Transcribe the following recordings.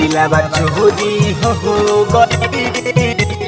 दिलावा चोरी हो हो गई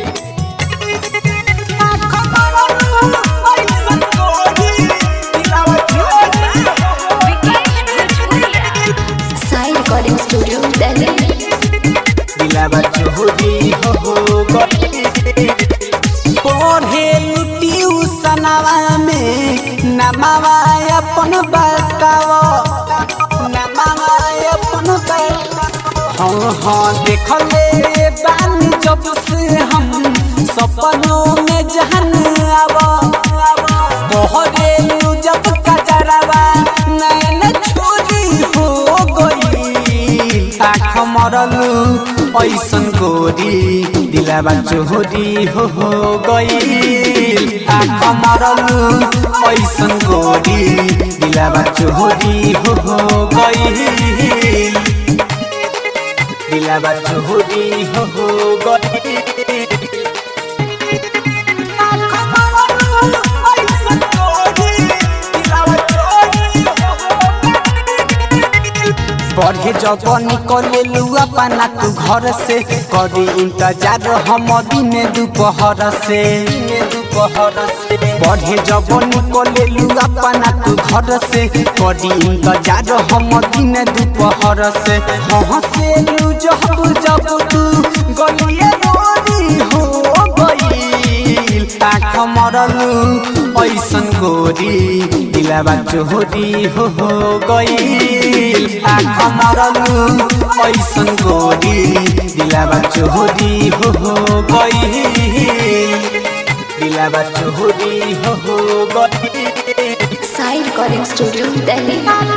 साई रिकॉर्डिंग स्टूडियो दिल्ली दिलावा चोरी हो हो गई पढ़े ट्यूशनवा में नमावा अपन बताओ नमावा अपन बताओ हाँ हाँ देखले बानी जब से हम सपनों में जहन आवा कहरे जब कजरवा नैन छोरी हो गई आँख मरल ऐसन गोरी दिलावा चोरी हो हो गई आँख मरल ऐसन गोरी दिलावा चोरी हो हो गई दिलावा चोरी हो हो गई पढ़े जब निकले लुआ पाना तू घर से करी इंतजार हम दिन दोपहर से दोपहर से पढ़े जब निकले लुआ पाना तू घर से करी इंतजार हम दिन दोपहर से हंसे लू जब जब तू गलिए रोरी हो गई आँख मरलू ऐसन गोरी दिलावा चोरी हो हो गई आँख मरलू ऐसन गोरी दिलावा चोरी हो हो गई दिलावा चोरी हो हो गई Sai recording studio Delhi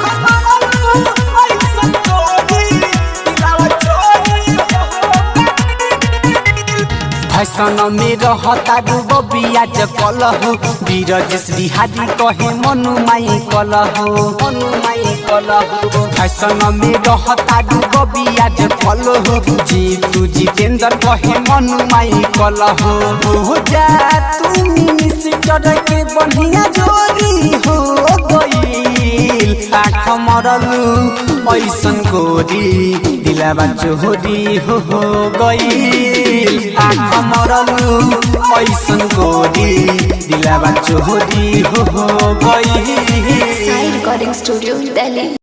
fashion में रहता डूबो बियाज कलहो बीरज बिहारी कहे मनु माई कलहो मनु माई कलहो फैशन में रहता डूबो बियाज कलहो जीतू जितेंद्र कहे मनु माई कलहो हो जा तू मिनिस्टर के बढ़िया जोरी हो गई आँख मरलू ऐसन गोरी दिलावा चोरी हो हो गई आँख मरलू ऐसन गोरी दिलावा चोरी हो हो गई साई रिकॉर्डिंग स्टूडियो दिल्ली